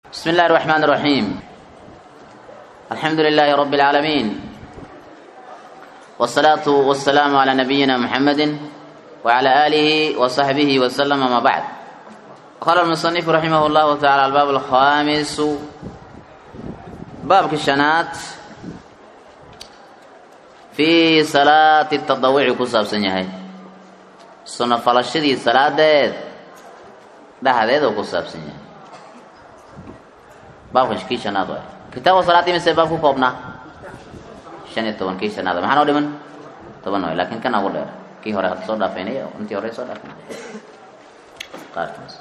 بسم الله الرحمن الرحيم الحمد لله رب العالمين والصلاة والسلام على نبينا محمد وعلى آله وصحبه وسلم ما بعد قال المصنف رحمه الله تعالى الباب الخامس باب كشنات في صلاة التضوع كساب سنيهي سنة فلشدي صلاة ديد ده هذا كساب سنيهي baabkan kii shanaad waay kitaabka salaadii mise baab ku koobnaa shan iyo toban kii shanaad maxaa noo dhiman toban waay laakiin kan ugu dheer kii hore hadda soo dhaafeynay intii hore soo dhaafeynay qaarkaas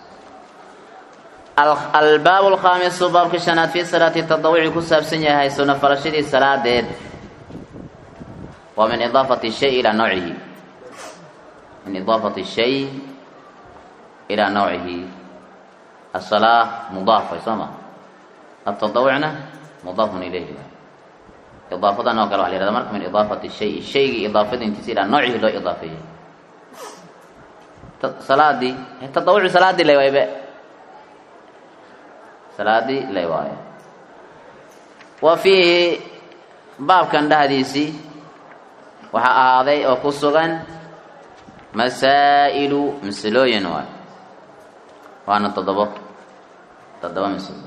albaab alkhaamisu baabka shanaad fi salaati tadawuci ku saabsan yahay sunno falashadii salaadeed waa min idaafati shay ilaa nawcihi min idaafati shay ilaa nawcihi asalaa mudaaf way soo maa التضوعna مضاف إليه إضاaفadan oo kale waa la yhahda marka min إضاaفaة الشhay shaygii iضaafadiintiisa ilaa noocihi loo iضaafeeyey salaadii تaضawuci salaadii lay waaybe salaadii lay waayo wa fiihi baabkan dhahdiisii waxaa ahaaday oo ku sugan masaaئilu masalooyin waay waana todobo todoba maslo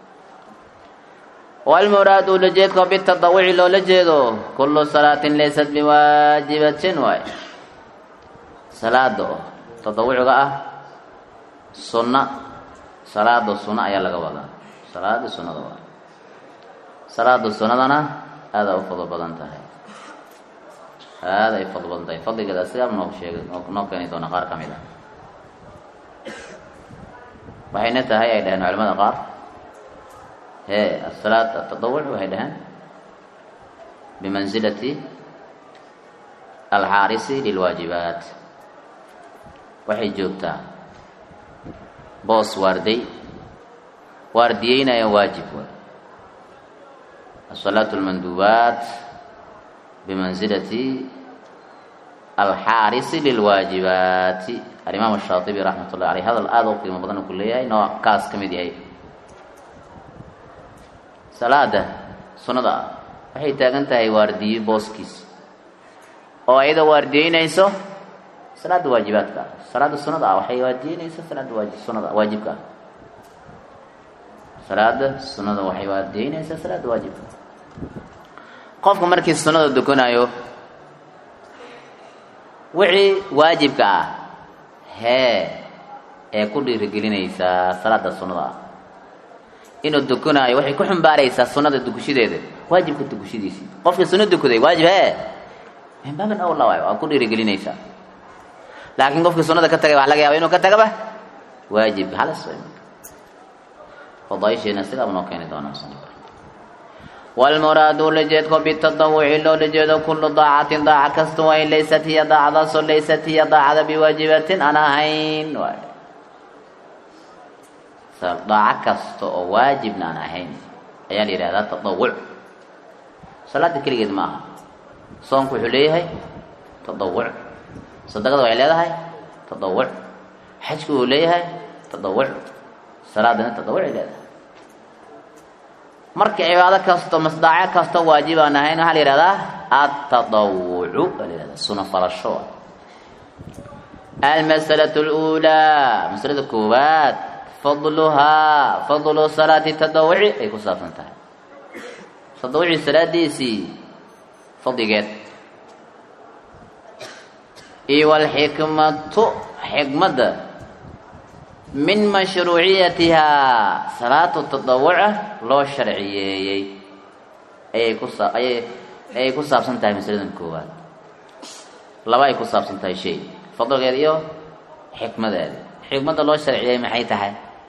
walmuraadu ulajeedka bitadawuci loola jeedo kullu salaatin laysat biwaajibatin waay salaada oo tadawuciga ah sunna salaada sunna ayaa laga wadaa salaada sunnada waay salaada sunnadana aada u fadlo badan tahay aada ay fadlo badan tahay fadligeeda asigaaba noo sheegay noo keeni doona qaar ka mid a waxayna tahay ay dhaheen culamada qaar he asalaat atadawuc waxay dhaheen bimansilati alxaarisi lilwaajibaat waxay joogtaa boos waarday waardiyeynaya waajib waay asalaat lmanduubaat bimansilati alxaarisi lilwaajibaati alimaam shaatibi raxmat ullahi aleyh hadal aada u qiimo badan ku leeyahay nooc kaas ka mid yahay salaada sunnada ah waxay taagan tahay waardiye booskiis oo ayada waardiyeynayso salaada waajibaadka ah salaada sunnada ah waxay waardiyeynaysa salaada waaji sunnada waajibka ah salaada sunnada waxay waardiyeynaysaa salaada waajibka qofka markii sunnada dukanayo wixii waajibka ah hee ee ku dhiirigelinaysaa salaada sunnada ah inuu dukanaayo waxay ku xumbaaraysaa sunada dukushadeeda waajibka dukushadiisii qofkii sunno dukaday waajib he min baabin awla waay waa ku dhiirigelinaysaa laakiin qofkii sunnada ka tagay waxa laga yaaba inuu ka tagaba waajib halis way marka fadaaisheena sidaaba noo keeni doonaa musanifka walmuraadu lajeedko bitadawuci loola jeedo kullu daacatin daaca kasta waa in laysat hiya daacadaasoo laysat hiya daacada biwaajibatin aan ahayn waay daaco kasta oo waajibna aan ahayn ayaa la yidhahdaa tadawuc salaada keligeed ma aha soonku wuxuu leeyahay tadawuc sadaqada waxay leedahay tadawuc xajku uu leeyahay tadawuc salaadana tadawucay leedahay marka cibaado kasto masdaaco kasta waajib aan ahayn waxaa la yihahdaa atadawucu baa la yihahdaa suna falasho almasalatu lulaa masalada koowaad fadluhaa fadlu salaati tadawuci ay ku saabsan tahay tadawuci salaadiisii fadligeed iyo walxikmatu xikmadda min mashruuciyatihaa salaatu tadawuca loo sharciyeeyey ayay ku saa ayay ayay ku saabsan tahay masaladan koowaad laba ay ku saabsan tahay shay fadligeed iyo xikmadeeda xikmadda loo sharciyey maxay tahay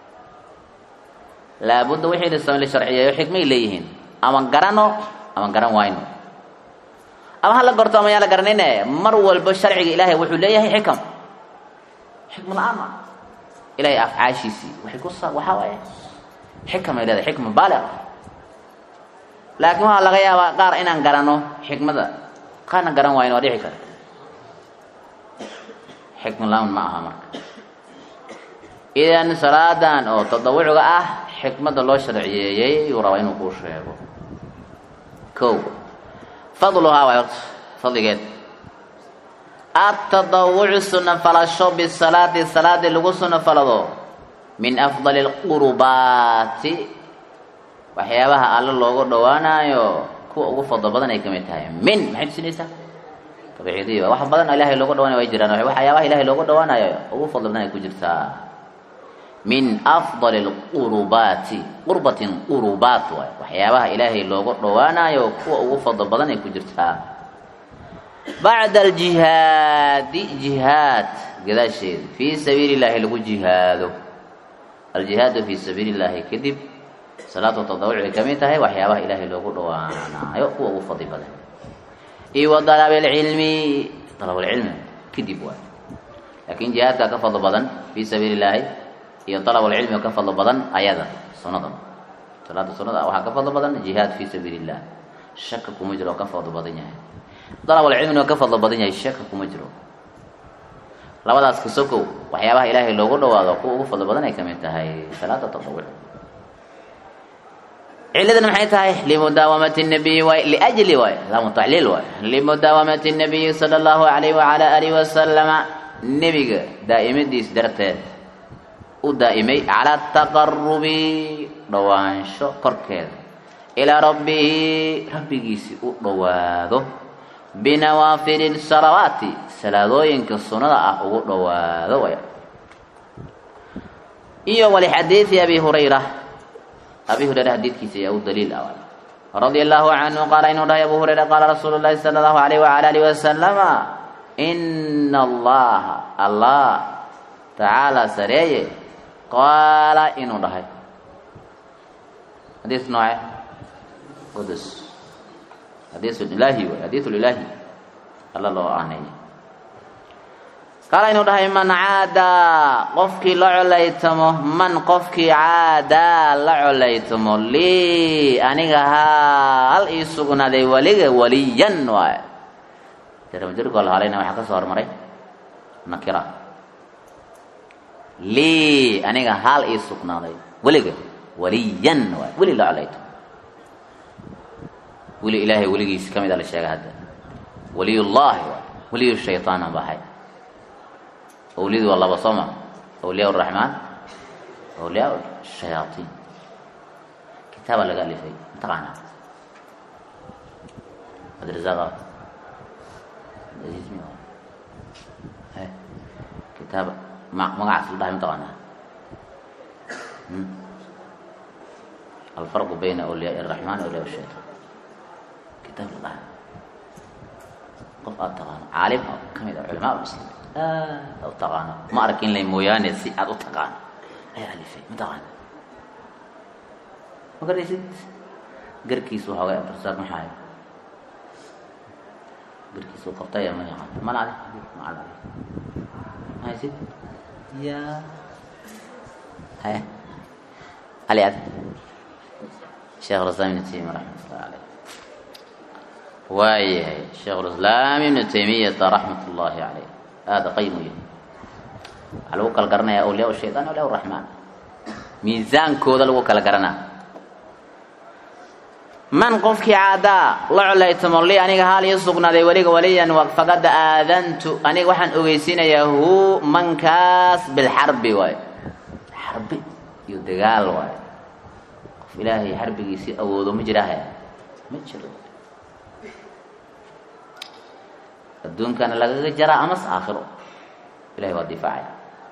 laabudda wixii la la sharciyeeyo xikmay leeyihiin ama garano ama garan wayno ama hala gorto ama yaan la garanayne mar walba sharciga ilaahay wuxuu leeyahay xikam xikma la-aan ma ilahay afcaashiisii waxay ku sa waxaa waaye xikam ay leedahay xikma baaliq laakiin waxaa laga yaabaa qaar inaan garano xikmada qaarna garan wayno waa dhici kara xikma la-aan ma aha marka idan salaadan oo tadawucga ah xikmadda loo sharciyeeyey yuu rabaa inuu kuu sheego kow fadluhaa waay horta fadligeed atadawucu sunna falasho bisalaati salaadii lagu sunno falado min afdali lqurubaati waxyaabaha alle loogu dhowaanayo kuwa ugu fadlo badan ay kamid tahay min maxay tusinaysaa tabciidiya wax badan ilaahay loogu dhawaanayo way jiraan waxyaabaha ilahay loogu dhawaanayo ugu fadlo badan ay ku jirtaa min afdali lqurubaati qurbatin qurubaat waay waxyaabaha ilaahay loogu dhowaanayo kuwa ugu fadlo badan ay ku jirtaa bacda aljihaadi jihaad gadaasheeda fii sabiili llahi lagu jihaado aljihaadu fii sabiili llahi kadib salaatu tadawuc ay kamid tahay waxyaabaha ilaahay loogu dhawaanayo kuwa ugu fadli badan iyo wa dalab lcilmi dalab lcilmi kadib waay laakin jihaadka ka fadlo badan fii sabiili llahi iyo dalab lcilmi ka fadlo badan ayada sunada salaada sunada waxaa ka fadlo badan jihaad fii sabiili illah shaka kuma jiro oo ka fadlo badan yahay dalabulcilmina waa ka fadlo badan yahay shaka kuma jiro labadaas kasokow waxyaabaha ilaahay loogu dhawaado kuwa ugu fadlo badan ay kamid tahay salaada tatawuc ciladana maxay tahay limudaawamati nabiyi waay liajli waay laamu tacliil waay limudaawamati nabiyi sala allahu alayh wacala alihi wasalama nebiga daa'imadiis darteed u daa'imay calaa taqarubi dhowaansho korkeeda ilaa rabbihi rabbigiisi u dhowaado binawaafili salawaati salaadooyinka sunada ah ugu dhowaado way iyo walixadiidi abi hurayra abi hurayra xadiidkiisa ayaa u daliil ah radia allahu canhu qaala inuu dhahay abu hurayra qaala rasuulu llahi sala allahu alayh wala alihi wasalama ina allaha allah tacaala sareeye qaala inuu dhahay xadiis nooce qudus xadiis ilaahi way xadiis ilaahi alla loo aaneeyay qaala inuu dhahay man caadaa qofkii la colaytamo man qofkii caadaa la colaytamo lii aniga haal ii sugnaaday weliga waliyan waay jarmajirkoo la halayna waxaa ka soo hormaray nakira lii aniga haal ii sugnaaday weliga waliyan waay weli la colaytamo weli ilaahay weligiisi ka mid a la sheega hadda waliyullaahi waay weliyu shaytaana bahay awliyadu waa laba sooma awliyaa raxmaan awliyaa shayaaiin kitaaba laga alifay mataqaana abdirazaaq kitaab magacaas la dhahay mataqaana alfarqu bayna awliyaa araxmaan awliyaa shaytaan kitaab la dhahay qof aada taqaano caalim oo kamid ah culamaa muslimiin aad u taqaano ma arkin lay mooyaane si aada u taqaano ayaa alifay ma taqaana ma garaysid garkiisu waxoogay abdirasaaq maxaayo garkiisu qabtaya ma yaqaan mana adi ma adi ma haysid ya haya ali adi sheekh rasam ibn taymiya raxmatullahi caleyh waayahay sheekh lislaam ibnu taymiyata raxmat ullaahi caleyh aada qayim u yahay waxaa lagu kala garanaya awliyaa shaytaan awliyaa raxmaan miisaankooda lagu kala garanaa man qofkii caadaa la colaytamo li aniga haal ii sugnaaday weliga waliyan faqad aadantu aniga waxaan ogeysiinayaa hu mankaas bilxarbi waay xarbi iyo dagaal waay qof ilaahay xarbigiisii awoodo ma jiraahe ma jiro adduunkana lagaga jaraa amas aakhiro ilahay waa difaacaya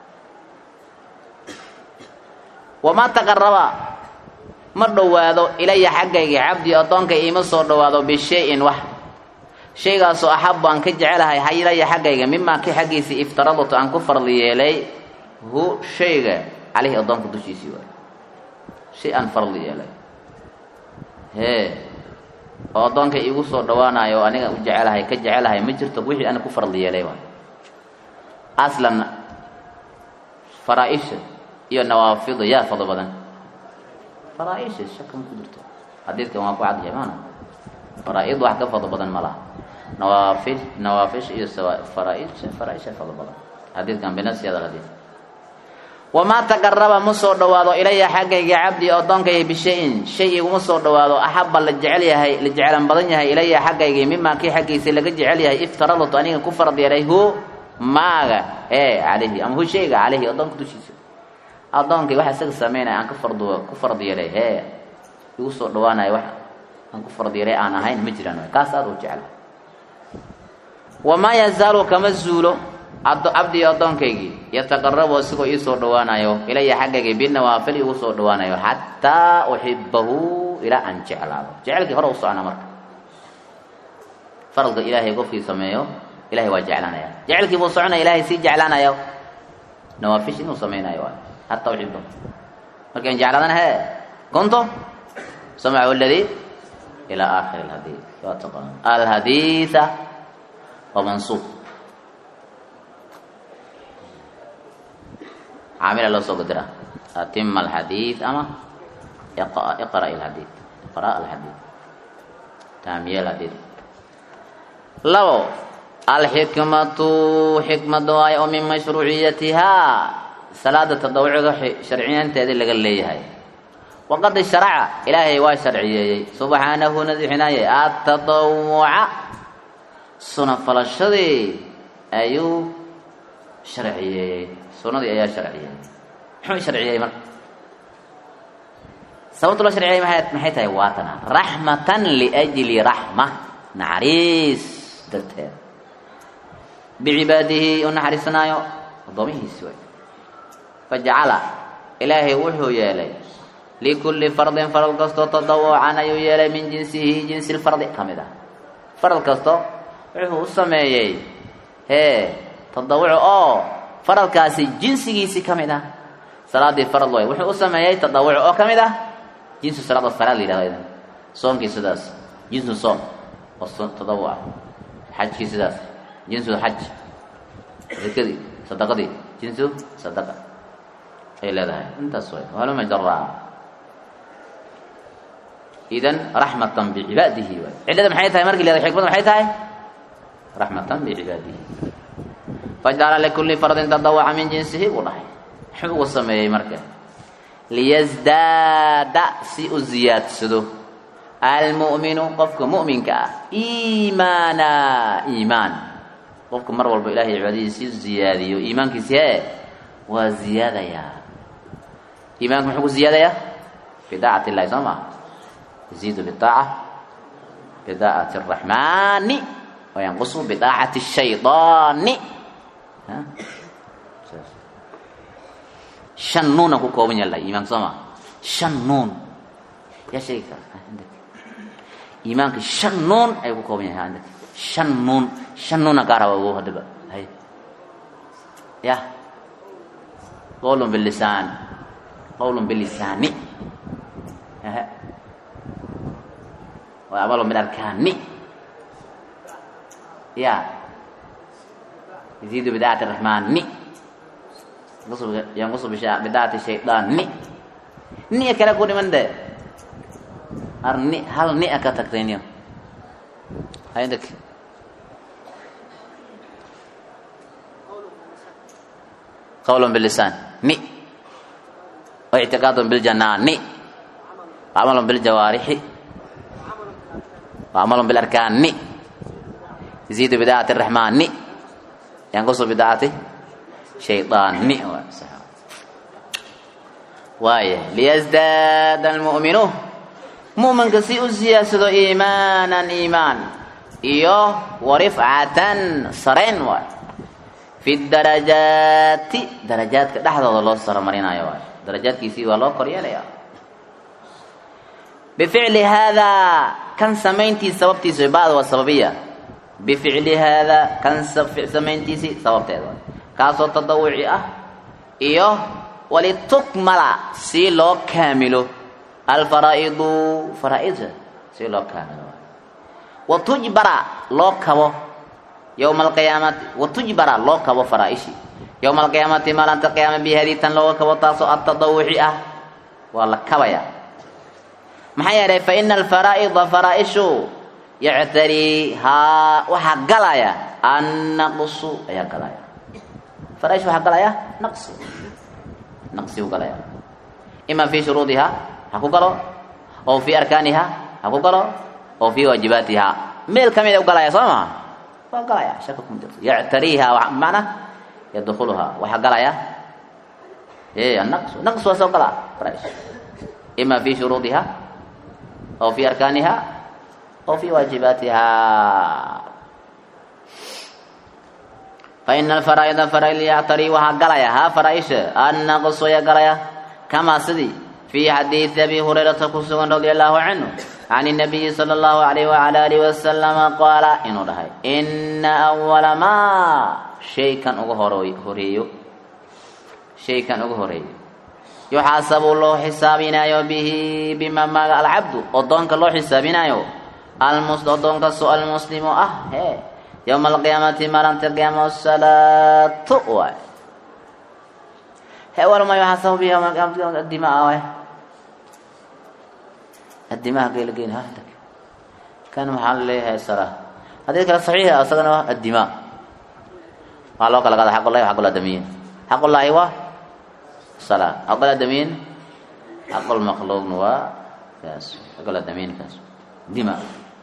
wamaa taqaraba ma dhowaado ilaya xaggayga cabdi addoonka iima soo dhowaado bishay-in wax shaygaasoo axabu aan ka jecelahay ha ilaya xaggayga mimaa ki xaggiisii iftaradatu aan ku farli yeelay hu shayga caleyhi addoonka dushiisii waay shay aan farli yeelay hee oo addoonka iigu soo dhawaanayo oo aniga u jecelahay ka jecelahay ma jirto wixii ana ku farli yeelay waay aslan faraa-isha iyo nawaafida yaa fado badan faraa-isha shaka ma ku jirto xadiidkan waa ku cadyahay maana faraa-id wax ka fado badan ma laha nawaafi nawaafisha iyo faraa-isha faraa-isha fado badan xadiidkan binafsi hada xadiid wamaa taqaraba ma soo dhowaado ilaya xaggayga cabdi addoonkayga bishayin shay iguma soo dhowaado axabba la jecel yahay la jecelan badan yahay ilaya xaggayga mimaa kii xaggiisa laga jecel yahay iftaradatu aniga ku farad yeelay hu maaga ee calayhi ama hu shayga calayhi addoonka dushiisa addoonkay waxa isaga sameynaya aan ka fard ku farad yeelay hee igu soo dhawaanayo wax aan ku farad yeelay aan ahayn ma jiraan kaas aad u jecla wamaa yazaalu kama zuulo cabdii addoonkaygii yataqarabu isigoo ii soo dhawaanayo ilaya xaggayga binawaafil igu soo dhawaanayo xataa uxibahu ilaa aan jeclaado jecelkii hore u socona marka faradka ilaahay qofkii sameeyo ilahay waa jeclaanaya jecelkii buu soconaya ilaahay sii jeclaanayo nawaafish inuu samaynayo waay xataa uxibahu markaan jeclaadana hee kunto samacu ladii ilaa aakhiri alhadiid waa taqaan alhadiida waa mansuub caamila loo soo gudira atima alxadiid ama iqra alxadiid iqra alxadiid taamiye alxadiid labo alxikmatu xikmada waayo oo min mashruuciyatihaa salaada tadawuciga sharciyanteedii laga leeyahay waqad sharaca ilaahay waa sharciyeeyey subxaanahu nadixinaaye atadawuca suna falashadii ayuu sharciyeeyey sunadii ayaa sharciyeeyey muxuu sharciyeeyey marka sababta loo sharciyey maa maxay tahay waatana raxmatan liajli raxma naxariis darteed bicibaadihi u naxariisanaayo addoomihiisi way fajacala ilaahay wuxuu yeelay likulli fardin farad kastoo tadawucan ayuu yeelay min jinsihi jinsi lfardi ka mid ah farad kasto wuxuu u sameeyey hee tadawuc oo faradkaasi jinsigiisii ka mid ah salaadii farad way wuxuu u sameeyey tadawuc oo ka mid ah jinsu salaad oo salaad la yidhahdo idan soomkii sidaas jinsu soom oo tadawuc ah xajkii sidaas jinsu xaj zakadii sadaqadii jinsu sadaqa ay leedahay intaas way haluma jaraa idan raxmatan bicibaadihi waay cillada maxay tahay markii leedahay xikmada maxay tahay raxmatan bicibaadihi fajcala likulli fardin tadawaca min jinsihi buu dhahay muxuu ugu sameeyey marka liyasdaada si u ziyaadsado almu'minu qofka mu'minka ah iimaana iimaan qofka mar walba ilahay cibaadadiisi ziyaadiyo iimaankiisi hee waa ziyaadayaa iimaanka muxuu ku ziyaadayaa bidaacati illahi soo maa yaziidu bidaaca bidaacati araxmaani wayanqusu bidaacati shaydaani shan nuuna ku kooban yahay iimaanka soo maa shan nuun yaa sheegi kara iimaanka shan nuun ayuu ku kooban yahay andaka shan nuun shan nuuna kaa raba ogow haddaba hay ya qawlun bilisaan qawlun bilisaani aha wa amalun bilarkaani ya yaziidu bidaacati raxmaani yanqusu bidaacati shaydaani niya kale ku dhiman de ar ni hal nia ka tagtay niyo haydak qawlun bilisaan ni waictiqaadun biljanaani wacamalun biljawaarixi wacamalun bilarkaani yaziidu bidaacati araxmaani yanqusu bidaacati shaydaani waaya liyasdaada almu'minu mu'minka si u siyaadsado iimaanan iimaan iyo warifcatan sarayn waay fi darajaati darajaadka dhexdooda loo saromarinayo waay darajaadkiisii waa loo koryeelaya bificli haadaa kan samayntiisi sababtiisa bacd waa sababiya bificli haadaa kan samayntiisii sababteeda waay kaasoo tadawuci ah iyo walitukmala si loo kaamilo alfaraa'idu faraa'ida si loo kaamilo watujbara loo kabo yowma alqiyaamati watujbara loo kabo faraa'ishi yowma alqiyaamati maalinta qiyaama bihadii tan looga kabo taasoo atadawuci ah waa la kabaya maxaa yeelay fa ina alfaraa'ida faraa'ishu yactariihaa waxaa galaya annaqsu ayaa galaya faraa'ish waxaa galaya naqsi naqsigu galaya ima fi shuruudiha ha ku galo oo fi arkaaniha ha ku galo oo fi waajibaatiha meel kamida u galaya soo maha waa galaya shaka kuma jirto yactariiha bimacna yadkhuluha waxaa galaya e anaqs naqs waa soo gala qraish ima fi shuruudiha oo fi arkaaniha oo fi waajibaatiha faina alfaraa'ida faraa'id yactarii waxaa galaya haa faraaisha annaqsu ayaa galaya kamaa sidii fii xadiidi abi hurayrata ku sugan radia allahu canhu can الnabiyi salى اllahu alayh wala alihi wasalama qaala inuu dhahay ina awala maa shaykan uga hor horeeyo shaykan uga horeeyo yuxaasabu loo xisaabinaayo bihi bima maaga alcabdu odoonka loo xisaabinaayo odoonkaasoo almuslimu ah he yowma alqiyaamati maalinta qiyaama salaatu waay he walma yuxaasabu bihi yowma alqiyaamati adimaa waay adimaha geelgeyn hada kan maxaa la leeyahay salaa haddii kale saxiixa isagana waa addimaa waxaa loo kala qaada xaqullahi wa xaqul adamiyin xaqullaahi waa salaa xaqul adamiyin xaqul makhluuqna waa kaas xaqul adamiyin kaas dima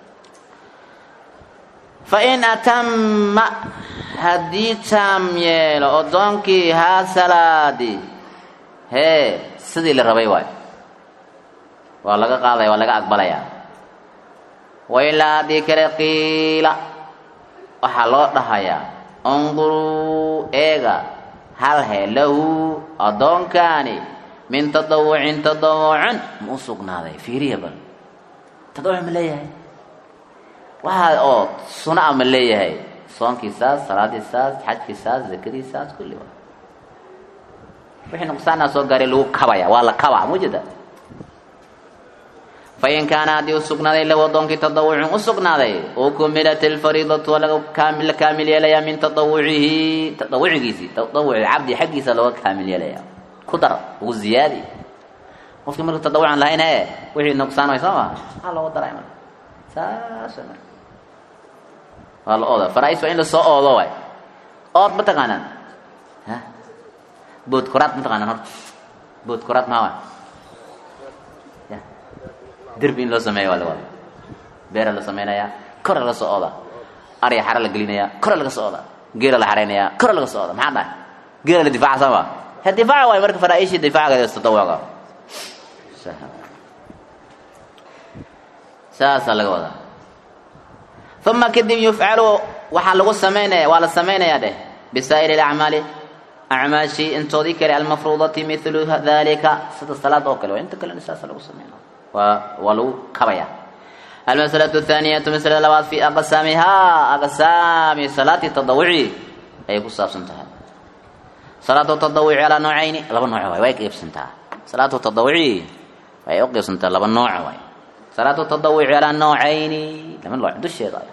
fain atama haddii taam yeelo odoonkii haa salaadi hee sidii la rabay waay waa laga qaadaya waa laga aqbalaya wailaa haddii kale qiila waxaa loo dhahayaa unduruu eega hal he lahu addoonkaani min tadawucin tadawucin ma u sugnaaday fiiriya bal tadawuc ma leeyahay waxaa oo suna a ma leeyahay soonkiisaas salaadiisaas xajkiisaas zakadiisaas kulli waa wixii nuqsaanaa soo gaaray lagu kabaya waa la kaba mujeda fain kaana haddii u sugnaaday lahu adoonkii tadawucun u sugnaaday ukumilat alfariidatu waa laga la kaamil yeelayaa min tadawucihi tadawucigiisii tadawuci cabdi xaggiisa looga kaamil yeelaya ku dar ugu ziyaadi qofkii marka tadawucan lahayn ee wixii nuqsaan way soo ma maxaa looga daray marka saas way marka waa la ooda farais waa in lasoo oodo waay ood ma taqaanaan ha bood koraad ma taqaanaan horta bood koraad maa waay derbi in loo sameeya waa la wada beera la samaynayaa kora laga soo ooda arya xara la gelinayaa kora laga soo ooda geela la xaraynayaa kora laga soo ooda maxaa dhahay geela la difaaca sama he difaaca waayo marka faraaishii difaacaga tadawuca saasaa laga wadaa uma kadib yufcalu waxaa lagu samaynaya waa la samaynayaa dheh bisaa'iri alacmaali acmaashii intoodii kale almafruudati milu dalika sida salaad oo kale waa inta kalena saasa lagu sameynaya waa waa lagu kabaya almasalaة الthaaniyatu maslada labaad fi aqsaamihaa aqsaami salaati tadawuci ayay ku saabsan tahay salaatu tadawuci calaa noocayni laba nooc waay way qeybsantaa salaatu tadawuci way u qeybsantaa laba nooc waay salaatu tadawuci calaa noocayni laba nooc dusheeda ay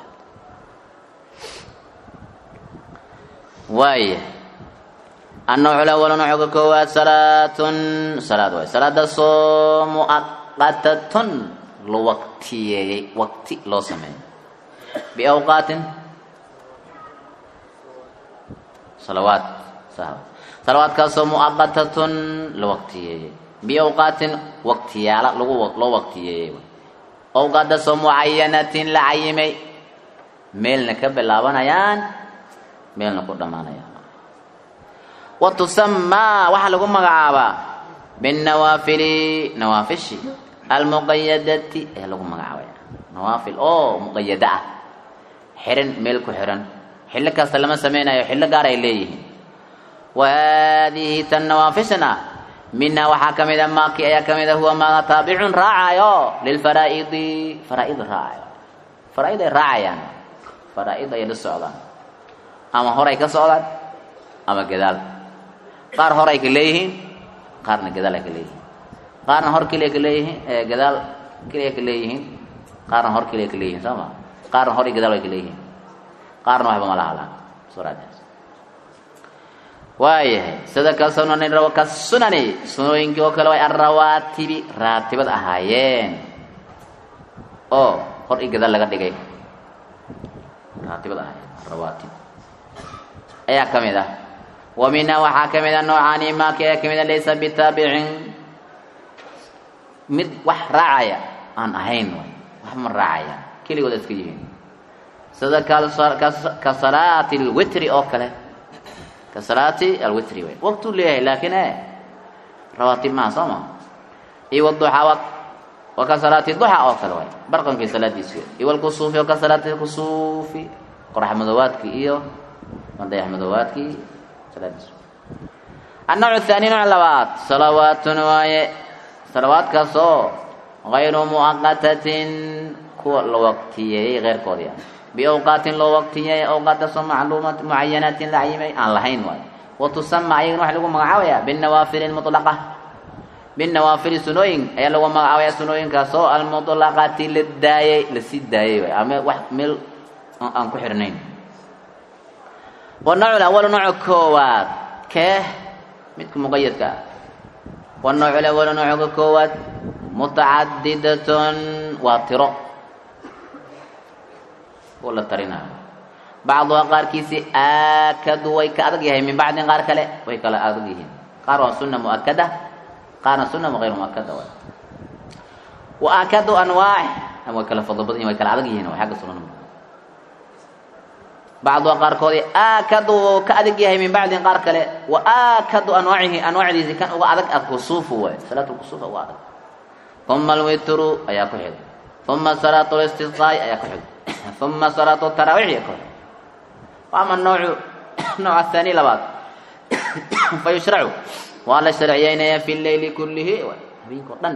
waaya النوع الأول نوع كواد صلاة صلاة واي صلاة صوم qatatun la waqtiyeeyey waqti loo sameeyo biawqaatin salawaad salawaadkaasoo muaqatatun la waqtiyeeyey biawqaatin waqtiyaala lagu loo waqtiyeeyey awqaadaasoo mucayanatin la cayimay meelna ka bilaabanayaan meelna ku dhammaanayaan wa tusamaa waxaa lagu magacaabaa binnawaafili nawaafishi almuqayadati ee lagu magacaabaya nawaafil oo muqayada ah xiran meel ku xiran xillo kasta lama sameynayo xillo gaar ay leeyihiin wa haadihi tan nawaafishna minhaa waxaa ka mida maaki ayaa ka mida huwa maaga taabicun raacayo lilfaraa'idi faraa'id raacayo faraa'id ay raacayaan faraa'id ayay la socdaan ama horay ka socdaan ama gadaal qaar horay ka leeyihiin qaarna gadaal ay ka leeyihiin qaarna hor keliya ka leeyihiin gadaal keliya ka leeyihiin qaarna hor keliya ka leeyihiin soo ma qaarna hor iyo gadaal ay ka leeyihiin qaarna waxba ma laha laha suuradaas waayahay sida ka sunani rawa ka sunani sunooyinkii oo kale way arrawaatibi raatibad ahaayeen oo hor iyo gadaal laga dhigay raatibad ahaayeen rawaatib ayaa ka mid ah wa minha waxaa ka mida noocaani maaka ee kamida laysa bitaabicin mid wax raacaya aan ahayn way wax ma raacaya keligood iska yihiin sida ka salaati alwitri oo kale ka salaati alwitri way waqtuu leeyahay laakiin e rawaatib maha soo ma iyo waduxaa wa ka salaati duxa oo kale way barqankii salaadiisi iyo walkusuufi oo ka salaati kusuufi qorax madowaadkii iyo madayax madowaadkii salaadiisi annawc thaani nooc labaad salawaatun waaye salawaadkaasoo gayru muaqatatin kuwa la waqtiyeeyey keyrkoodii ah biawqaatin loo waqtiyeeyey awqaadaasoo macluumat mucayanaatin la cayimay aan lahayn waayo wa tusama ayagana waxa lagu magacaabaya binawaafili mulaqa binawaafili sunooyin ayaa lagu magacaabaya sunooyinkaasoo almutlaqati la daayey lasii daayey waay ama wax meel aan ku xirnayn wanooc awalu nooca koowaad kee midka muqayadka ah wanooc awalu nooca koowaad mutacadidatun waa tiro oo la tarinayo bacduha qaarkiisi aakadu way ka adag yahay min bacdin qaar kale way kala adag yihiin qaar waa sunna muakada qaarna sunna hayr muakada waay wa aakadu anwaac way kala fadlo badan yihin way kala adag yihiin waa xagga sunana bacduha qaarkoodii aakadu oo ka adag yahay min bacdin qaar kale wa aakadu anwaacihi anwaacdiisi kan uga adag alkusuufu waay salaat lkusuuf uga adag uma alwitru ayaa ku xigay uma salaat listisqaai ayaa ku xigay uma salaat taraawiix ayaa ku xigay ama noocu nooc ahaani labaad fa yushracu waa la sharciyeynaya fi leyli kullihi habeenka o dhan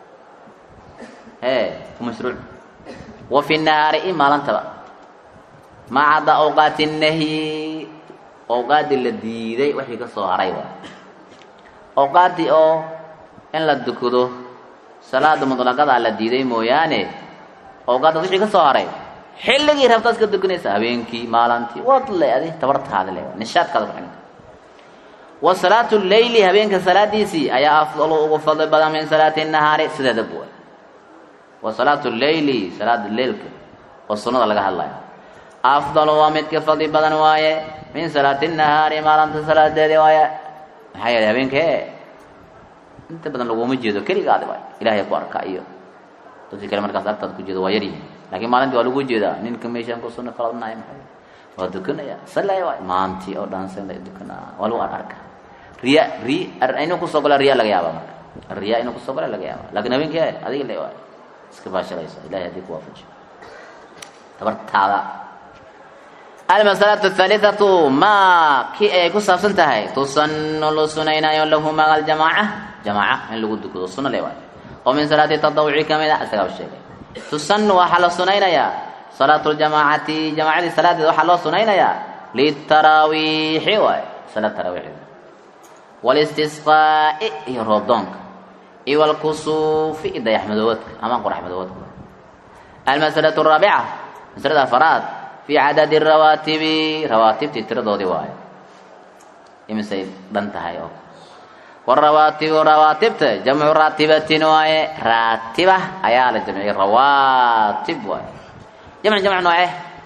e mashruuc wa fi nahaari i maalantaba ma cadda awqaati nahyi awqaaddii la diiday wixii ka soo haray waay awqaaddii oo in la dukado salaada mutlaqadaa la diiday mooyaane awqaaddaas wixii ka soo haray xilligii rabtaad iska dukanaysa habeenkii maalantii waad le adi tabartaada le nishaadkaada ku xidhanta wa salaatu leyli habeenka salaadiisii ayaa afdalu ugu fadli badan min salaati nahaari sideeda buwa wa salaatu leyli salaada leylka oo sunnada laga hadlaya afdalu waa midka fadli badan waaye min salaati nahaari maalinta salaadeedi waaye maxaa yeelay habeenkee inta badan laguma jeedo keligaadi waay ilahay ku arka iyo dadkii kale markaas agtaada ku jeedo waa yaryihin lakiin maalintii waa lagu jeedaa ninka meeshaan ku sunna qaladnay maxay waa dukanaya salaya waay maantii oo dhan sala dukanaa waa lagu ar arka riya ri inuu kusoo gala riya laga yaaba marka riya inuu kusoo gala laga yaaba lakin habeenkee adiga le waay iska baashalaysa ilahay haddii ku waafajiyo tabartaada almasalatu athaalithatu ma kii ayay ku saabsan tahay tusanu lu sunaynaayo lahu maga aljamaaca jamaaca in lagu dukado sunna le waay oo min salaati tadawuci kamid a isagaa sheegay tusanu waxaa la sunaynayaa salaatu ljamaacati jamaacadii salaadeed waxaa loo sunaynayaa litaraawiixi waay salaad taraawiixda walistisqaa'i iyo roobdoonka iyo walkusuufi iyo dayaxmadoowadka ama qoraxmadoowadka almasalatu araabica masalada afaraad fi cadadi rawaatibi rawaatibtii tiradoodii waayo imisay dhan tahay oo warawaatibu rawaatibta jamcu raatibatin waaye raatiba ayaa la jamciyay rawaatib waaye jamc jamc nooce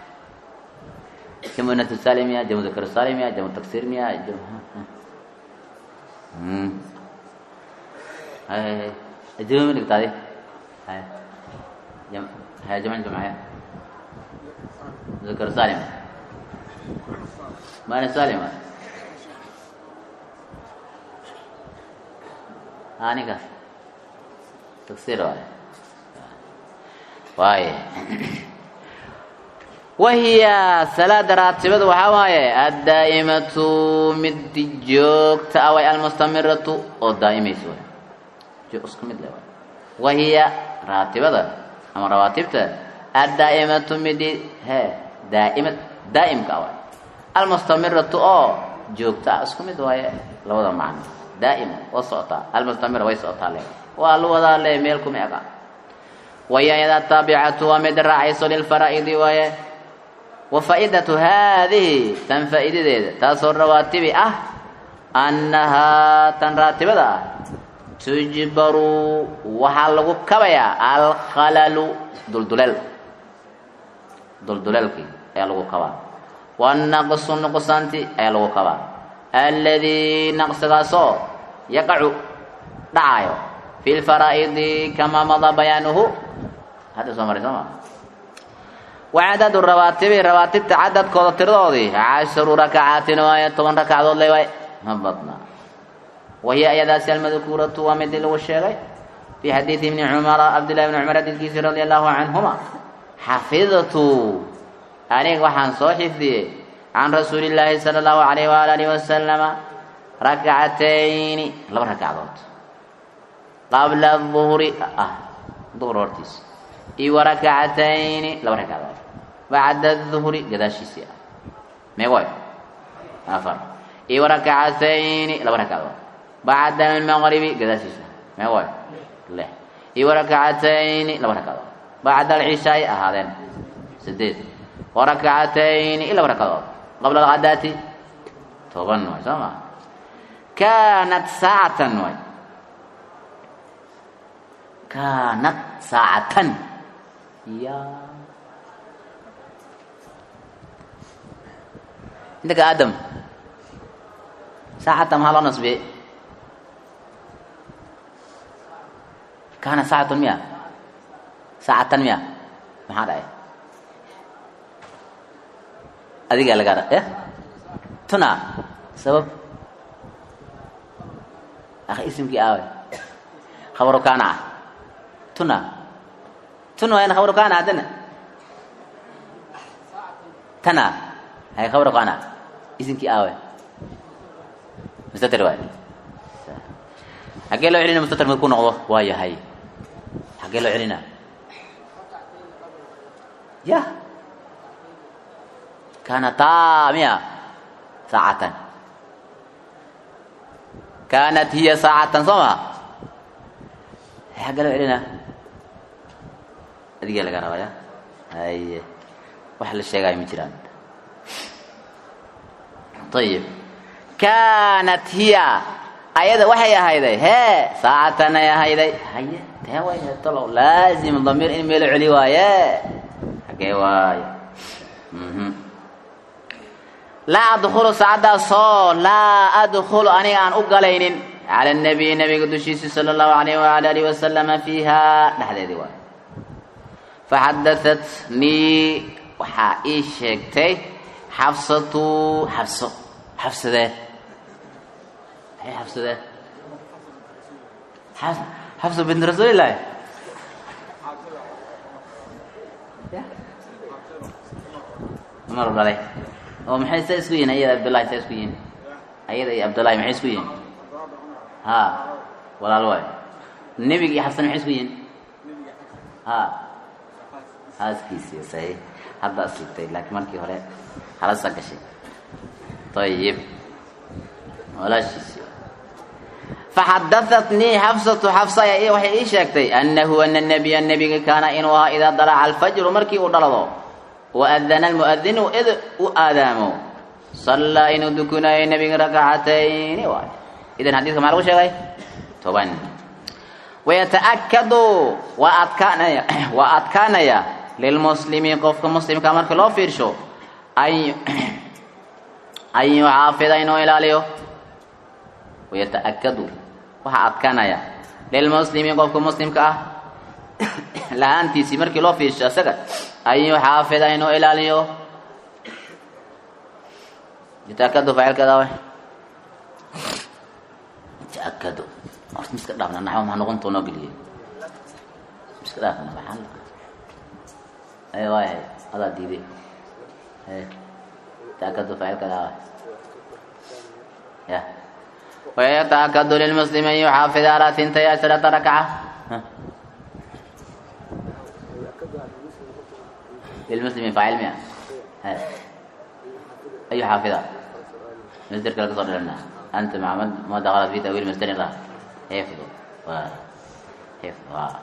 jamcu natu salimiya jamcu dakar salimiya jamcu taksir miya jama ma dhigtaadi haya jamc jamcaya ذكر سالم ما أنا سالم هاني كا تفسير واي واي وهي صلاة راتبة وحواي الدائمة مد جوكت أو المستمرة أو دائمة سوى جو اسكم مد وهي راتبة أما رواتبته الدائمة مد هي daa'imad daa'imka waay almustamiratu oo joogta isku mid waaye labada macno daa'ima waa socotaa almustamira way socotaa le waa la wadaa le meel kuma ega waya iyada taabicatu waa mid raacayso lilfaraa'idi waaye wa faa'idatu haadihi tan faa'iidadeeda taasoo rawaatibi ah annahaa tan raatibada ah tujbaru waxaa lagu kabayaa alkhalalu dulduleel dulduleelkii ayaa lagu kabaa wanaqsu nuqsaanti ayaa lagu kabaa alladii naqsigaasoo yaqacu dhacayo fi lfaraa'idi kamaa madaa bayaanuhu hadda soo maray soo ma wacadadu rawaatibi rawaatibta cadadkooda tiradoodii casharu rakacaatin waaye toban rakacdood le waay ma badna wahiya ayadaasi almadkuuratu waa midii lagu sheegay fi xadiidi ibni cumara cabdillahi bni cumar xadiidkiisi radia allahu canhuma xafidtu aniga waxaan soo xifdiyey can rasuuli illaahi sala allahu alayh waala alihi wasalama rakcatayni laba rakacdood qabla duhri ah duhr hortiisa iyo wa rakcatayni laba rakacdood bacda duhri gadaashiisii ah meegoy afar iyo wa rakcatayni laba rakacdood bacda almaqribi gadaashiisa meegoy lix iyo wa rakcatayni laba rakacdood bacda alcishaai ahaadeen sideed wa rakcatayni iyo laba rakcadood qabla alghadaati toban waay soo maa kaanat saacatan waay kaanat saacatan ya indaka aadam saacatan maxaa loo nasbiyey kaana saacatan miya saacatan miya maxaa dhacay adigaa lagaa eh tuna sabab akhi isimkii aawe khabaru kaana ah tuna tuna wayan khabaru kaana haddana tana hay khabaru kaana isimkii aawe mustatir waay xaggee loo celina mustatir markuu noqdo waa yahay xaggee loo celina ya kaanataa miya saacatan kaanat hiya saacatan soo ma xagga loo celina adigaa laga rabaya haye wax la sheegaayo ma jiraan ayib kaanat hiya ayada waxay ahayday hee saacatan ay ahayday haye tee way talo laazim damiir in meelo celi waaye xaggee waayo laa adkhulu saacaddaasoo laa adkhulu aniga aan u galaynin cala nabiy nabiga dushiisi sala allahu alayh waala alihi wasalama fiiha dhexdeedii waay faxadahatnii waxaa ii sheegtay xafsatu xafso xafsadee maxay xafsadee xafsa bint rasuulillahi umar dhalay oo maxay saa isku yihin ayada abdullahi saa isku yihin ayada iyo abdullahi maxay isku yihin ha walaal waay nebiga iyo xabsan maxay isku yihin ha haaskiisii saxiix hadda asligtay laakiin markii hore halasa gashay ayib walaashiisii faxadahatnii xafsatu xafsa ayaa waxay ii sheegtay annahu ana nabiya nebiga kaana inuu ahaa idaa dalaca alfajru markii uu dhalado waadana almuadinu id u aadaamo sallaa inuu dukunaayo nebiga rakacatayni waay idan xadiiska maxaa lagu sheegay toban wayata'akadu waa adkaanaya waa adkaanaya lilmuslimi qofka muslimka marka loo fiirsho an an yuxaafida inuu ilaaliyo wayata'akadu waxaa adkaanaya lilmuslimi qofka muslimka ah lahaantiisii markii loo fiirsho isaga an yuxaafida inuu ilaaliyo yataakadu faacilkeeda way yataakadu horta miska dhaafna naxwo maxaa noqon too noo geliyey miska dhaafna maxaa ay waayahay adaa diiday yataakadu faacilkeeda way ya wayataakadu lilmuslimi an yuxaafida alaa tintay asharata rakaca للمسلم فاعل مئة أي حافظة مصدر كلا قصر لنا أنت مع ما دخلت في تأويل مصدر الله حفظ و حفظ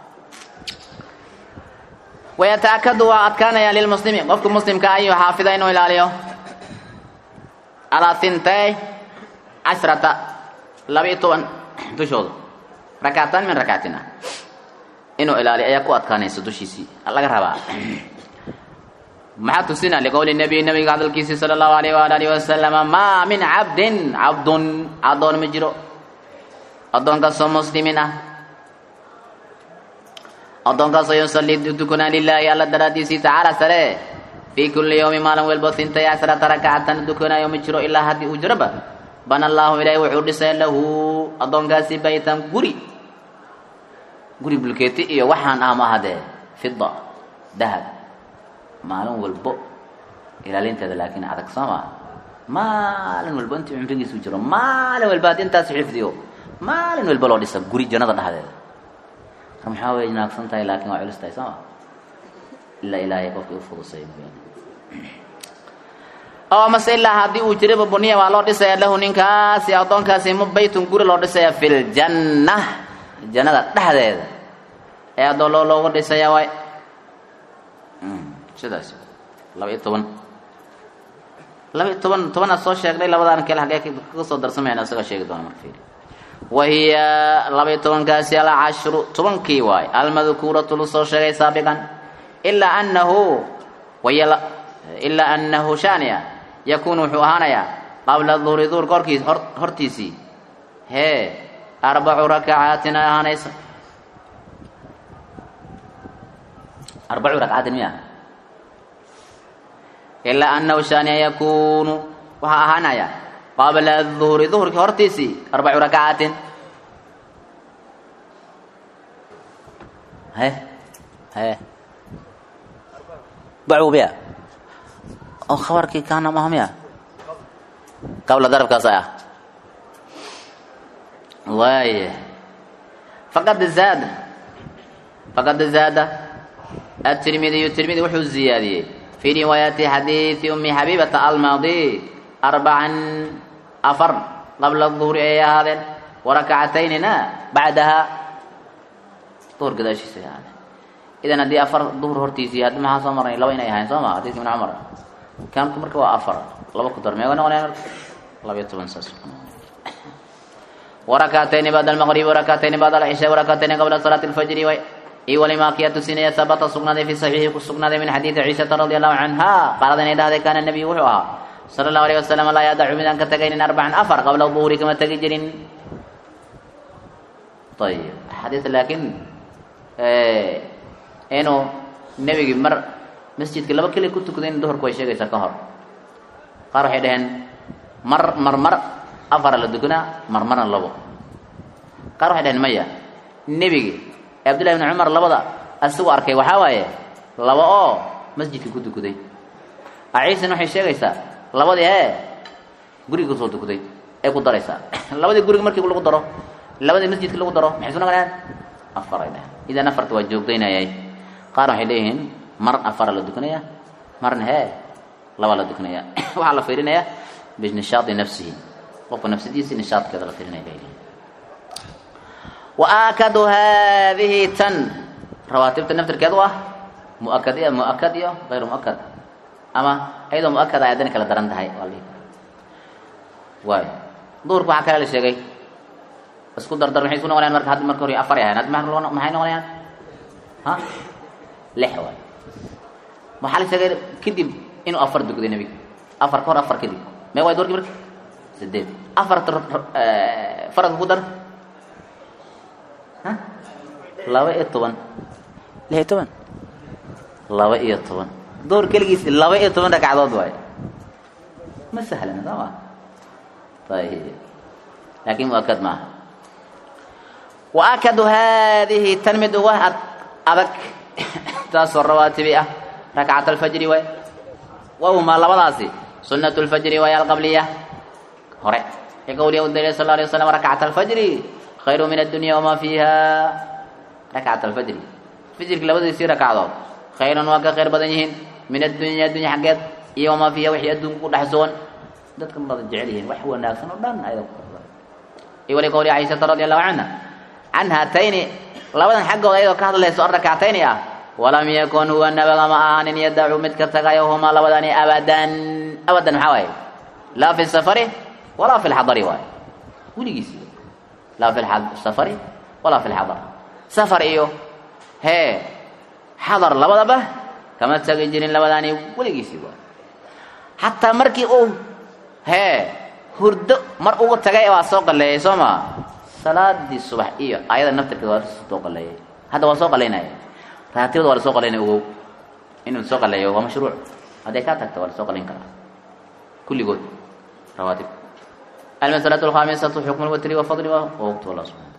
ويتأكد وأتكان يا للمسلم قفك مسلم كأي حافظ إنه إلى عليه على ثنتي عشرة لبيتون تشوض ركعتان من ركعتنا inuu ilaaliyo ayaa ku adkaanaysa dushiisii laga rabaa maxaa tusina liqowli nabiy nabiga hadalkiisi sala allahu alayh waala alihi wasalama maa min cabdin cabdun addoon ma jiro addoonkaasoo muslimin ah addoonkaasoo yusallii dukunaa lilaahi alla daraaddiisii tacaala sare fii kulli yawmi maalin walbo intay casrata rakacatan dukanaayo ma jiro ilaa haddii uu jiroba bana allaahu ilaahi wuxuu dhisay lahu addoonkaasi baytan guri guri bulkeeti iyo waxaan ah ma ahadee fida dahab maalin walbo ilaalinteeda laakiin adag soo maa maalin walbo intii cumrigiisu jiro maalin walba haddii intaas xifdiyo maalin walba loo dhisa guri jannada dhexdeeda mar maxaa way naagsan tahay laakiin waa culus tahay soo ma ilaa ilaahay qofkii u fudusay oo mase ilaa haddii uu jiraba buniya waa loo dhisaya lahu ninkaasi addoonkaasi ma baytun guri loo dhisaya fi ljanna jannada dhexdeeda ee addoon loo looga dhisaya waay sidaas laba iyo toban laba iyo toban tobanaad soo sheegnay labadaan kale hagee kaga soo darsamayna isagoo sheegi doona marka fiiri wahiya laba iyo tobankaasi alcashru tobankii waay almadkuuratu lu soo sheegay saabiqan ilaa anahu waya ilaa anahu shania yakuunu wuxuu ahaanayaa qabla duhri duhr korkiis hor hortiisii hee arbacu rakacaatin ay ahaanaysa arbacu rakcaatin miya ilaa anahu shania yakuunu waxaa ahaanaya qabla duhri duhrkii hortiisii arbacu rakacaatin he he bacu miya oo khabarkii kaana maha miya qabla darabkaas ah waaya faqad zaada faqad zaada atirmidiyu tirmidi wuxuu ziyaadiyey fii riwaayati xadiidi umi xabiibata almaadi arbacan afar qabla duhri ayay ahaadeen warakacataynina bacdaha duhur gadaashiisa ay ahaadeen idan haddii afar duhur hortiisii haddi maxaa soo marnay laba inay ahayn soo ma xadiidka ibn cumar kaanku marka waa afar laba ku dar meega noqonaya marka labayo toban saas warakatayni bacda almaqribi warakatayni bacda alcishaa warakatayni qabla salaati alfajri way iyo walimaa kiya tusinaya sabata sugnaaday fi saxiixi ku sugnaaday min xadiidi ciishata radi allahu canha qaalad inay dhahday kaana nabiyu wuxuu ahaa sala allahu alayh wasalam laa yadacu midaan ka tegaynin arbacan afar qabla duhuri kama tegi jirin ayib xadiis laakiin inuu nebigii mar masjidka laba keli ku tukaday in duhurku way sheegaysaa ka hor qaar waxay dhaheen mar mar mar afara la dukanaa mar marna labo qaar waxay dhaheen maya nebigi ee abdullahi ibni cumar labada asigu arkay waxaa waaye laba oo masjidka ku tukaday aciisan waxay sheegaysaa labadii ee guriga kusoo tukaday ee ku daraysaa labadii guriga markii lagu daro labadii masjidka lagu daro maxay soo noqonayaan afar ay dhaheen idan afarta waa joogdaynayay qaar waxay leeyihiin mar afara la dukanaya marna hee laba la dukanaya waxaa la fiirinaya binishaadi nafsihi qofka nafsadiisi nishaadkeeda la fiirinaya leeyihiin waakadu haadihi tan rawaatibta naftirkeedu ah muakad iyo muakad iyo hayru muakad ama iyadoo muakad ay haddana kala daran tahay waa la dhihi kara waayo duhurka waxaa kale la sheegay isku dardar maxay isku noqonayaan marka hadda marka hore afar ay ahayn hadda maxay noqonayaan ha lix waay waxaa la sheegay kadib inuu afar dukaday nebiga afar ka hor afar kadib mee waay duhurkii marka sideed afarta faradka ku dar ha laba iyo toban lix iyo toban laba iyo toban duhur keligiis laba iyo toban ragcadood waaye ma sahlana soo ma ayib laakin muakad maaha waakadu haadihi tan mid uga adag taasoo rawaatibi ah rakcat alfajri waay wahumaa labadaasi sunat lfajri waay alqabliya hore ee qowliya u daliya sal alay waslam rakcat alfajri khayru min addunya wamaa fiiha rakcat alfajri fajrki labadiisii rakcadood khayrun waa ka khayr badan yihiin min addunya addunya xaggeed iyo wamaa fiiha wixii adduunka ku dhex sugan dadkan badan jecel yihiin wax wanaagsan oo dhan ayada ku iyo wali qowli caishata radi allahu canha can haatayni labadan xaggooda ayadoo ka hadlayso an rakcatayni ah walam yakun huwa nabaga ma ahaanin yadacu mid ka tagayo humaa labadani abadan abadan maxaa waaye laa fi safari walaa fi lxadari waaye weligiisi laa fi safari walaa fi lxadar safar iyo hee xadar labadaba kama tagi jirin labadaani weligiisii waa xataa markii uu hee hurdo mar ugu tagay waa soo qaleeyay soo maa salaadii subax iyo ayada naftirkeeda waa soo qaleeyay hadda waa soo qalaynaya raatibada waa la soo qalaynaya ogow inuu soo qaleeyo waa mashruuc hadday kaa tagta waa la soo qalayn karaa kulligood rawaatib المسألة الخامسة حكم الوتر وفضل ووقت الله سبحانه